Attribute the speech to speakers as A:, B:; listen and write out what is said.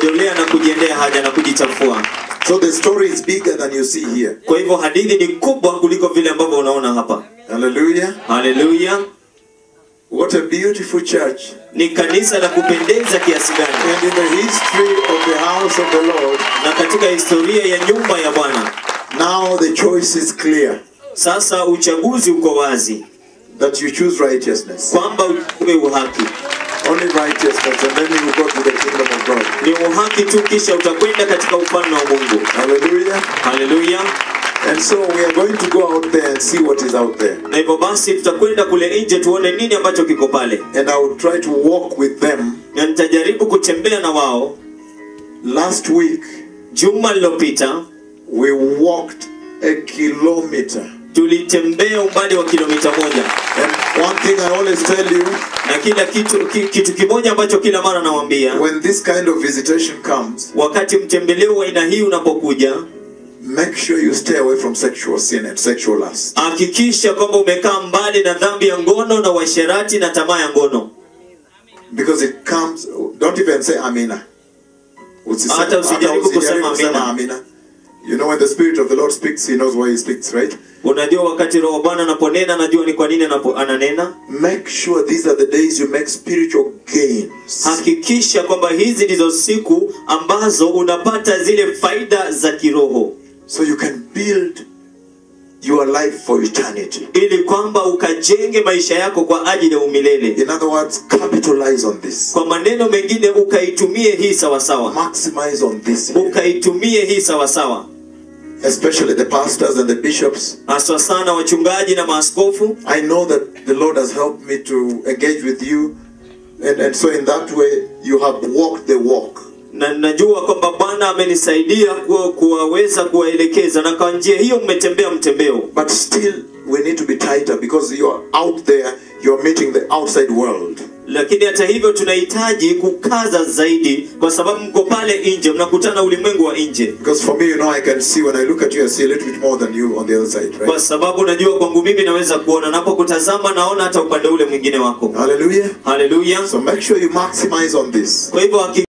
A: kujikojolea na kujiendea haja na kujichafua.
B: So the story is bigger than you see here.
A: Kwa hivyo hadithi ni kubwa kuliko vile ambavyo unaona hapa.
B: Hallelujah.
A: Haleluya!
B: What a beautiful church.
A: Ni kanisa la kupendeza kiasi gani!
B: And in the history of the house of the Lord,
A: Na katika historia ya nyumba ya Bwana,
B: now the choice is clear
A: sasa uchaguzi uko wazi
B: that you choose righteousness.
A: kwamba uchague uhaki.
B: Only righteousness, and then you will go to the kingdom of God.
A: Ni uhaki tu, kisha utakwenda katika ufalme wa Mungu.
B: Hallelujah.
A: Haleluya!
B: And so we are going to go out there and see what is out there.
A: Na hivyo basi tutakwenda kule nje tuone nini ambacho kiko pale,
B: And I will try to walk with them.
A: na nitajaribu kutembea na wao.
B: Last week,
A: Juma lililopita
B: we walked a kilometer.
A: tulitembea umbali wa kilomita moja,
B: And one thing I always tell you,
A: na kila kitu ki, kitu kimoja ambacho kila mara nawaambia,
B: when this kind of visitation comes,
A: wakati mtembeleo wa aina hii unapokuja,
B: make sure you stay away from sexual sin and sexual lust.
A: hakikisha kwamba umekaa mbali na dhambi ya ngono na uasherati na tamaa ya ngono,
B: Because it comes, don't even say Amina. Usiseme-
A: Hata usijaribu
B: hata
A: kusema
B: kusema
A: Amina.
B: Amina. You know when the Spirit of the Lord speaks, He knows why He speaks, right?
A: unajua wakati roho wa Bwana anaponena, najua ni kwa nini anapo, ananena.
B: Make sure these are the days you make spiritual gains.
A: Hakikisha kwamba hizi ndizo siku ambazo unapata zile faida za kiroho,
B: So you can build your life for eternity.
A: ili kwamba ukajenge maisha yako kwa ajili ya umilele.
B: In other words, capitalize on this.
A: Kwa maneno mengine, ukaitumie hii sawasawa,
B: Maximize on this.
A: ukaitumie hii sawasawa,
B: Especially the pastors and the bishops.
A: haswa sana wachungaji na maaskofu.
B: I know that the Lord has helped me to engage with you. And, and so in that way, you have walked the walk.
A: na najua kwamba Bwana amenisaidia kuwa- kuwaweza kuwaelekeza, na kwa njia hiyo mmetembea mtembeo,
B: But still, we need to be tighter because you're out there, you're meeting the outside world.
A: lakini hata hivyo tunahitaji kukaza zaidi, kwa sababu mko pale nje, mnakutana ulimwengu wa nje.
B: Because for me, you know, I can see when I look at you, I see a little bit more than you on the other side,
A: Kwa
B: right?
A: sababu najua kwangu mimi naweza kuona, napokutazama naona hata upande ule mwingine wako.
B: Hallelujah.
A: Haleluya!
B: So make sure you maximize on this.
A: Kwa hivyo haki